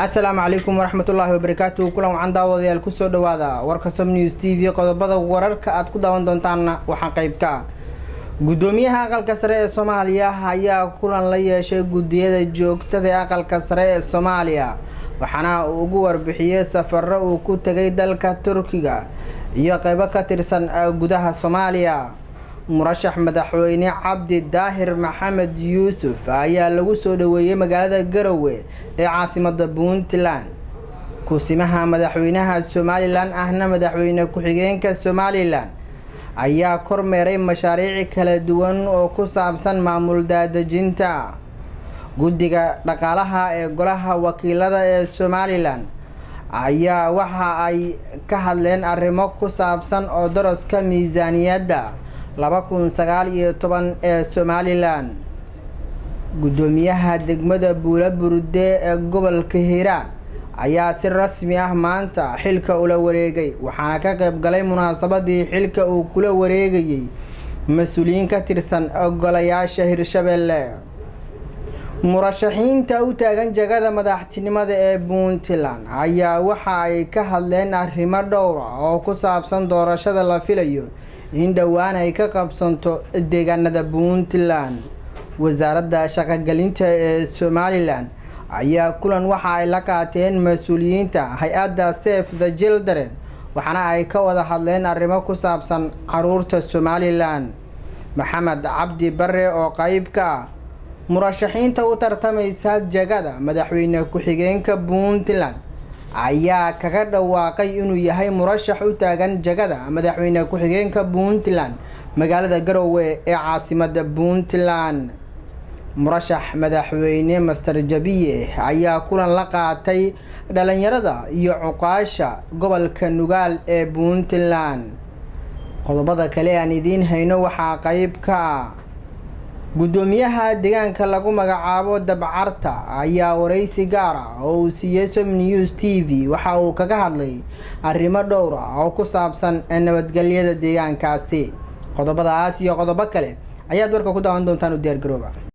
asalaamu calaykum waraxmatullaahi wabarakaatu kulan wacan daawadayaal kusoo dhawaada warka som news t v qodobada wararka aad ku daawan doontaanna waxaa qeyb ka ah gudoomiyaha aqalka sare ee soomaaliya ayaa kulan la yeeshay guddiyada joogtada ee aqalka sare ee soomaaliya waxaana uu ugu warbixiyey safaro uu ku tegay dalka turkiga iyo qeybo ka tirsan gudaha soomaaliya murashax madaxweyne cabdi daahir maxamed yuusuf ayaa lagu soo dhaweeyey magaalada garowe ee caasimada puntland kusimaha madaxweynaha somalilan ahna madaxweyne ku-xigeenka somalilan ayaa kormeeray mashaariic kala duwan oo ku saabsan maamul daadejinta guddiga dhaqaalaha ee golaha wakiilada ee somalilan ayaa waxa ay ka hadleen arrimo ku saabsan oo daraska miisaaniyadda laba kun sagaal iyo toban ee somalilan guddoomiyaha degmada buula burde ee gobolka hiiraan ayaa si rasmi ah maanta xilka ula wareegay waxaana ka qayb galay munaasabadii xilka uu kula wareegayay mas-uuliyiin ka tirsan golayaasha hirshabelle murashaxiinta u taagan jagada madaxtinimada ee puntland ayaa waxa ay ka hadleen arrimo dhowra oo ku saabsan doorashada la filayo in dhowaan ay ka qabsanto deegaanada puntland wasaaradda shaqogelinta ee somalilan ayaa kulan waxa ay la qaateen mas-uuliyiinta hay-adda safe the children waxaana ay ka wada hadleen arrimo ku saabsan caruurta somalilan maxamed cabdi bare oo qeyb ka ah murashaxiinta u tartamaysa jagada madaxweyne ku-xigeenka puntland ayaa kaga dhawaaqay inuu yahay murashax u taagan jagada madaxweyne ku-xigeenka puntland magaalada garowe ee caasimada puntland murashax madaxweyne master jabiye ayaa kulan la qaatay dhalinyarada iyo cuqaasha gobolka nugaal ee puntland qodobada kale aan idiin hayno waxaa qeyb ka ah guddoomiyaha deegaanka lagu magacaabo dabcarta ayaa wareysi gaar ah oo uu siiyey som news t v waxa uu kaga hadlay arrimo dhowr ah oo ku saabsan nabadgelyada deegaankaasi qodobadaas iyo qodobo kale ayaad warka ku daawan doontaan u diyaar garooba